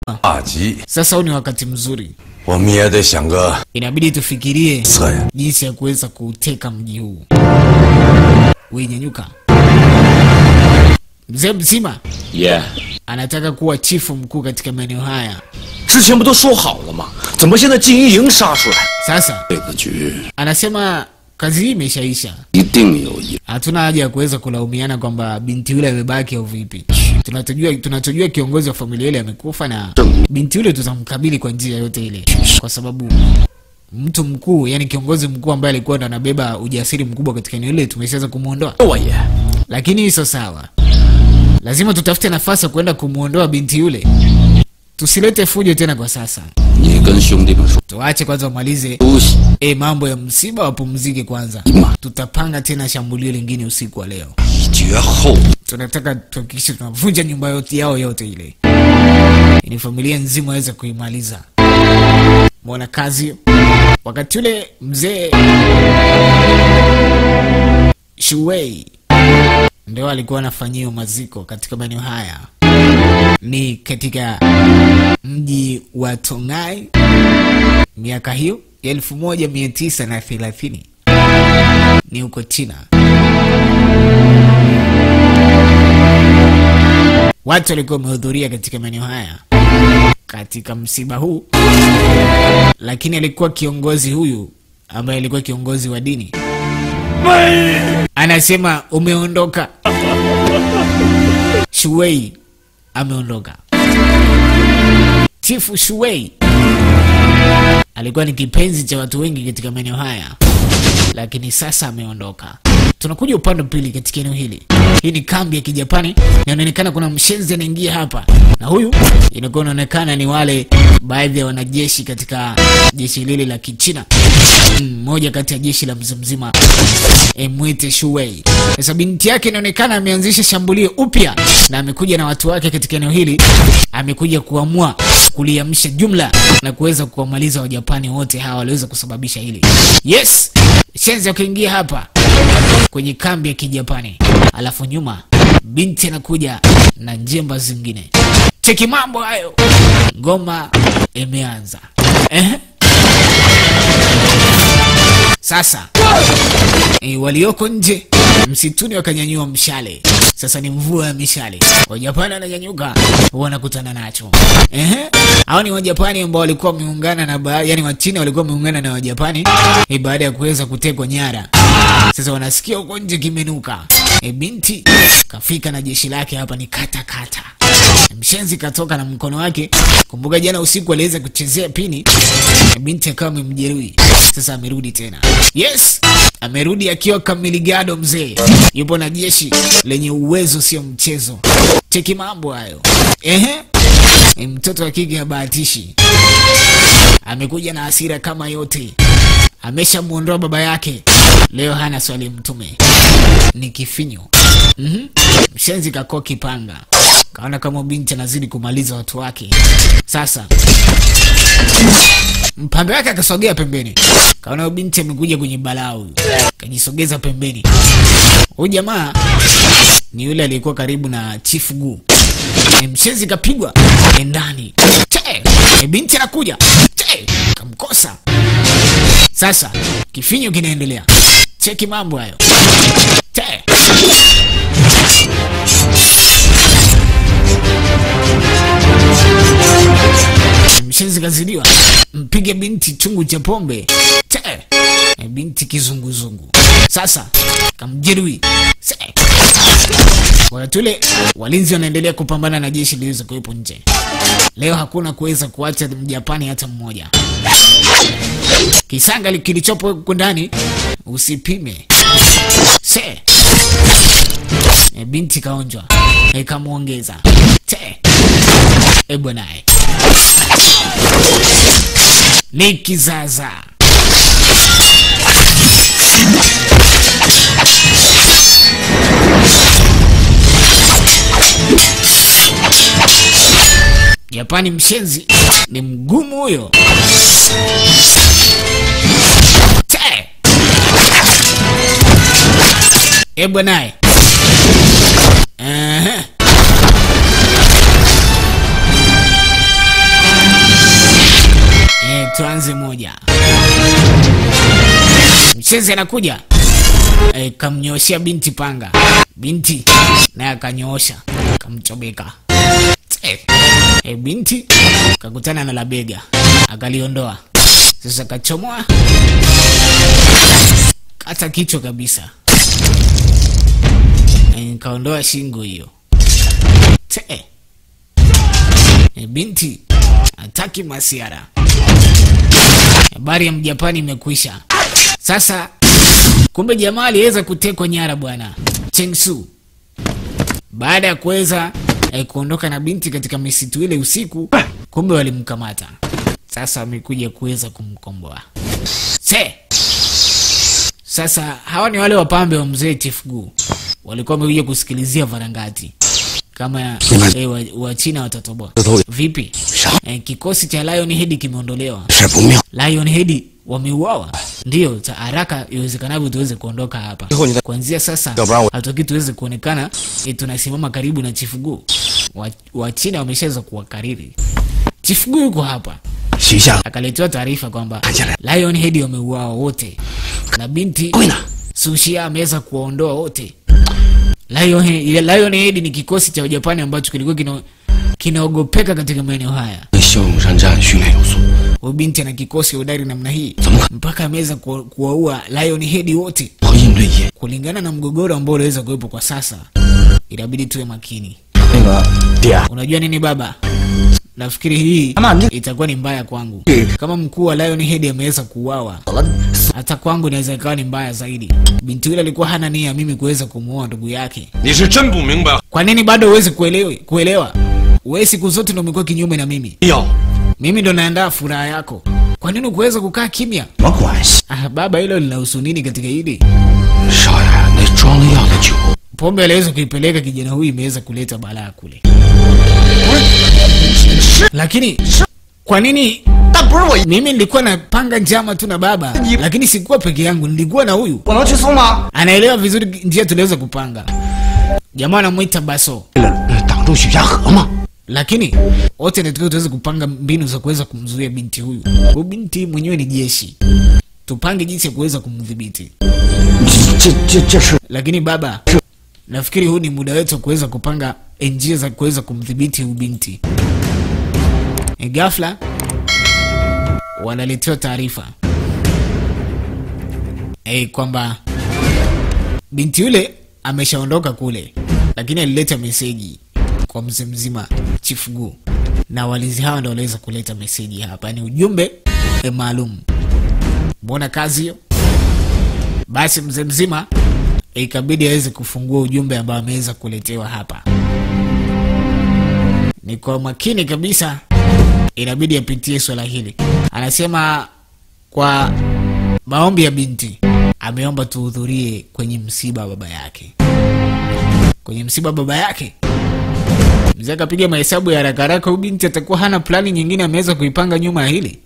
大吉， Sasa huu ni wakati mzuri, 我们也得想个 inabidi tufikirie 策呀。 jinsi ya kuweza kuuteka mji huu. Wenyanyuka, mzee mzima 爷， anataka kuwa chifu mkuu katika maeneo haya. 之前不都说好了吗？怎么现在金一营杀出来？ Sasa 这个局 anasema kazi hii imeshaisha, 一定有一 hatuna haja ya kuweza kulaumiana kwamba binti yule amebaki au vipi. Tunachojua tunachojua kiongozi wa familia ile amekufa, na binti yule tutamkabili kwa njia yote ile, kwa sababu mtu mkuu, yani kiongozi mkuu ambaye alikuwa ndo anabeba ujasiri mkubwa katika eneo ile tumeshaweza kumwondoa, 我爷， lakini hii sio sawa. Lazima tutafute nafasi ya kuenda kumwondoa binti yule. Tusilete fujo tena kwa sasa, 你跟兄弟们说 tuache kwanza wamalize 休息。 e, mambo ya msiba, wapumzike kwanza. Ima. Tutapanga tena shambulio lingine usiku wa leo. 绝后 tunataka tuhakikishe tunavunja nyumba yote yao yote ile, ili familia nzima waweze kuimaliza. Mwona kazi. Wakati ule mzee Shuwei ndio alikuwa anafanyia maziko katika maeneo haya, ni katika mji wa Tongai miaka hiyo ya elfu moja mia tisa na thelathini ni huko China. Watu walikuwa wamehudhuria katika maeneo haya katika msiba huu, lakini alikuwa kiongozi huyu ambaye alikuwa kiongozi wa dini anasema umeondoka. Shuwei ameondoka. Chifu Shuwei alikuwa ni kipenzi cha watu wengi katika maeneo haya, lakini sasa ameondoka. Tunakuja upande wa pili katika eneo hili. Hii ni kambi ya Kijapani na inaonekana kuna mshenzi anaingia hapa, na huyu inakuwa inaonekana ni wale baadhi ya wanajeshi katika jeshi lile la Kichina, mmoja kati ya jeshi la mzimzima Emwite Shuwei. Sasa binti yake inaonekana ameanzisha shambulio upya na amekuja na watu wake katika eneo hili, amekuja kuamua kuliamsha jumla na kuweza kuwamaliza Wajapani wote hawa waliweza kusababisha hili. Yes, shenzi akaingia hapa kwenye kambi ya Kijapani, alafu nyuma binti anakuja na njemba zingine. Cheki mambo hayo, ngoma imeanza eh? Sasa e, walioko nje msituni wakanyanyua mshale. Sasa ni mvua ya mishale, Wajapani wananyanyuka, wanakutana nacho. Ehe, hao ni Wajapani ambao walikuwa wameungana na ba... yani Wachina walikuwa wameungana na Wajapani e, baada ya kuweza kutekwa nyara. Sasa wanasikia huko nje kimenuka, e, binti kafika na jeshi lake hapa ni kata kata. Mshenzi katoka na mkono wake. Kumbuka jana usiku aliweza kuchezea pini, e, binti akawa amemjeruhi. Sasa amerudi tena. Yes, amerudi akiwa kamiligado. Mzee yupo na jeshi lenye uwezo, sio mchezo. Cheki mambo hayo. Ehe, e, mtoto wa kike habahatishi, amekuja na hasira kama yote, ameshamwondoa baba yake. Leo hana swali mtume, ni kifinyo. Mhm. Mshenzi kakoa kipanga, kaona kama binti anazidi kumaliza watu wake. Sasa mpambe wake akasogea pembeni, kaona huyu binti amekuja kwenye balaa huyu, kajisogeza pembeni. Huyu jamaa ni yule aliyekuwa karibu na Chief Gu. E, mshenzi kapigwa e, ndani. Che, e, binti anakuja. Che, kamkosa. Sasa kifinyo kinaendelea. Cheki mambo hayo. Che. Mshenzi kazidiwa, mpige binti chungu cha pombe. Che. E, binti kizunguzungu. Sasa kamjeruhi. Se. Wakati ule walinzi wanaendelea kupambana na jeshi liliweza kuwepo nje. Leo hakuna kuweza kuacha mjapani hata mmoja. Kisanga li- kilichopo huko ndani usipime. Se. E, binti kaonjwa e, kamwongeza te e bwanae ni kizaza Japani mshenzi ni mgumu huyo. Te. E bwanae. Ehe. tuanze moja. Mchezi anakuja e, kamnyooshea binti panga, binti naye akanyoosha kamchomeka. E, e, binti kakutana na labega akaliondoa, sasa kachomoa kata kichwa kabisa, e, kaondoa shingo hiyo. Te, e, binti hataki masiara. Habari ya mjapani imekwisha. Sasa kumbe jamaa aliweza kutekwa nyara bwana Chengsu baada ya kuweza eh, kuondoka na binti katika misitu ile usiku, kumbe walimkamata. Sasa wamekuja kuweza kumkomboa. Se sasa hawa ni wale wapambe wa mzee Chief Gu walikuwa wamekuja kusikilizia varangati kama eh, wa, wa China watatoboa vipi? Eh, kikosi cha Lion Head kimeondolewa. 是不妙。 Lion Head wameuawa. Ndio, ta haraka iwezekanavyo tuweze kuondoka hapa. Iho nita- Kuanzia sasa Dobra- hatutaki tuweze kuonekana e, tunasimama karibu na Chief Gu. Wa, wa China wameshaweza kuwakariri. Chief Gu yuko hapa. 许下 Akaletewa taarifa kwamba Ajala. Lion Head wameuawa wote na binti Kwina. Sushia ameweza kuwaondoa wote. Lion Head, Lion Head ni kikosi cha Japani ambacho kilikuwa kina kinaogopeka katika maeneo haya. 骁勇善战，训练有素。 Huyu binti ana kikosi hodari namna hii Zamuka. mpaka ameweza kuwa- kuwaua Lion Head wote. 和应对也 Kulingana na mgogoro ambao unaweza kuwepo kwa sasa, inabidi tuwe makini. 那个爹， Unajua nini baba, nafikiri hii Ama ndi- itakuwa ni mbaya kwangu. Eh. Kama mkuu wa Lion Head ameweza kuuawa, 好了， hata kwangu inaweza ikawa ni mbaya zaidi. Binti yule alikuwa hana nia mimi kuweza kumuoa ndugu yake. 你是真不明白。 Kwa nini bado huwezi kuelewa? Kuelewa wewe siku zote ndo umekuwa kinyume na mimi. 要 Mimi ndo naandaa furaha yako, kwa nini ukuweza kukaa kimya? 什么关系？ Ah, baba, hilo linahusu nini katika hili? 少爷，那装了药的酒， Pombe aliweza kuipeleka kijana huyu, imeweza kuleta balaa kule. Lakini kwa nini 但不是我， mimi nilikuwa napanga njama tu na baba, lakini sikuwa peke yangu, nilikuwa na huyu. 我能去送吗？ Anaelewa vizuri njia tuliweza kupanga. Jamaa anamwita Baso, 为了呃挡住许家河嘛。 lakini wote natakiwa tuweze kupanga mbinu za kuweza kumzuia binti huyu. Huyu binti mwenyewe ni jeshi, tupange jinsi ya kuweza kumdhibiti. 这这这是 Lakini baba, nafikiri huu ni muda wetu wa kuweza kupanga njia za kuweza kumdhibiti huyu binti. E, ghafla wanaletewa taarifa e, kwamba binti yule ameshaondoka kule, lakini alileta meseji kwa mzee mzima Chief Gu, na walinzi hawa ndo waliweza kuleta meseji hapa, ni ujumbe e, maalum. Mbona kazi hiyo? Basi mzee mzima ikabidi aweze kufungua ujumbe ambao ameweza kuletewa hapa. Ni kwa makini kabisa, inabidi apitie swala hili. Anasema kwa maombi ya binti, ameomba tuhudhurie kwenye msiba wa baba yake. Kwenye msiba wa baba yake, mzee akapiga mahesabu ya haraka haraka, huyu binti atakuwa hana plani nyingine ameweza kuipanga nyuma ya hili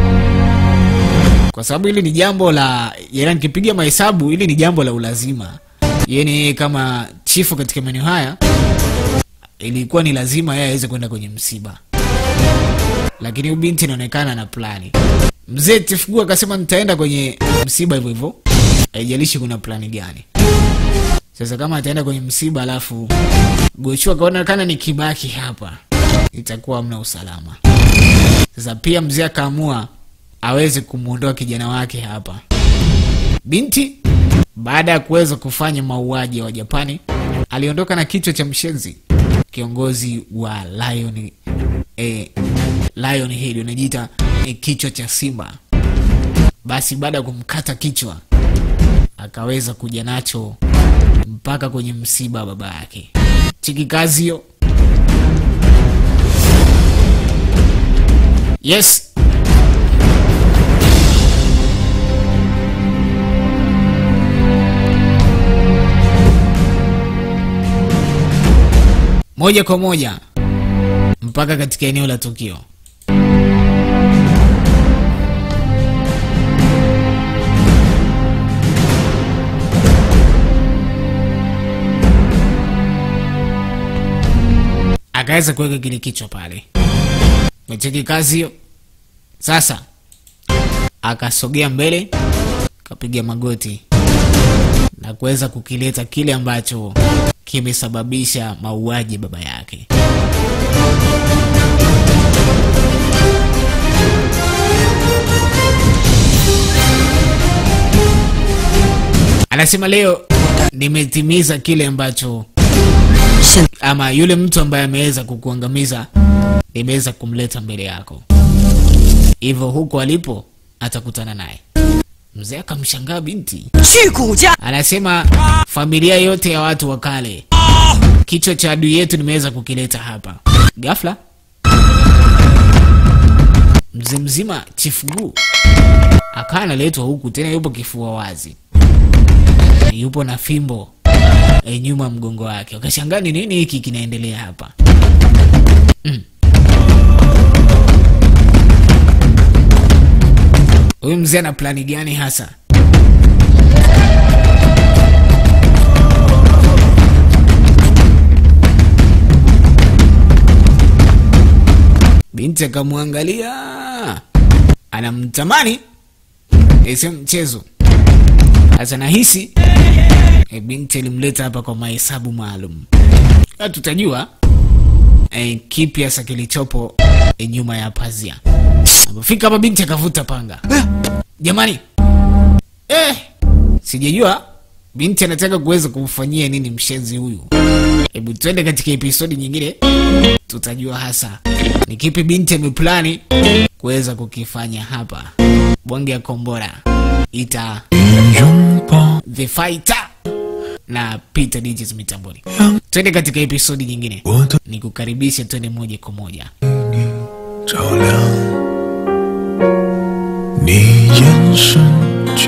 kwa sababu hili ni jambo la yani, nikipiga mahesabu hili ni jambo la ulazima. Yani kama chifu katika maeneo haya, ilikuwa ni lazima yeye aweze kwenda kwenye msiba, lakini huyu binti inaonekana na plani. Mzee Tifugua akasema nitaenda kwenye msiba hivyo hivyo, haijalishi kuna plani gani. Sasa kama ataenda kwenye msiba alafu Gochu akaonekana ni kibaki hapa, itakuwa hamna usalama. Sasa pia mzee akaamua aweze kumwondoa kijana wake hapa. Binti baada ya kuweza kufanya mauaji ya Wajapani aliondoka na kichwa cha mshenzi, kiongozi wa Lion, eh, Lion Head unajiita eh, kichwa cha simba. Basi baada ya kumkata kichwa akaweza kuja nacho mpaka kwenye msiba wa baba yake. Chiki kazi hiyo. Yes, moja kwa moja mpaka katika eneo la tukio. Akaweza kuweka kile kichwa pale, mecheki kazi hiyo. Sasa akasogea mbele akapiga magoti na kuweza kukileta kile ambacho kimesababisha mauaji ya baba yake. Anasema leo nimetimiza kile ambacho ama yule mtu ambaye ameweza kukuangamiza nimeweza kumleta mbele yako, hivyo huko alipo atakutana naye. Mzee akamshangaa binti, 去谷家， anasema familia yote ya watu wa kale, kichwa cha adui yetu nimeweza kukileta hapa. Ghafla mzee mzima Chifugu akawa analetwa huku, tena yupo kifua wazi, yupo na fimbo e, nyuma ya mgongo wake. Wakashangaa ni nini hiki kinaendelea hapa. Mm. Huyu mzee ana plani gani hasa? Binti akamwangalia, anamtamani ese mchezo sasa. Nahisi e, binti alimleta hapa kwa mahesabu maalum. Sasa tutajua e, kipi hasa kilichopo e, nyuma ya pazia. Alipofika hapa, binti akavuta panga. Jamani, eh, sijajua binti anataka kuweza kumfanyia nini mshenzi huyu. Hebu twende katika episodi nyingine, tutajua hasa ni kipi binti ameplani kuweza kukifanya hapa. Bonge ya kombora ita 拥抱 The Fighter na Peter Digits mitamboni. Twende katika episodi nyingine, 我的 nikukaribishe, twende moja kwa moja. 照亮，你眼神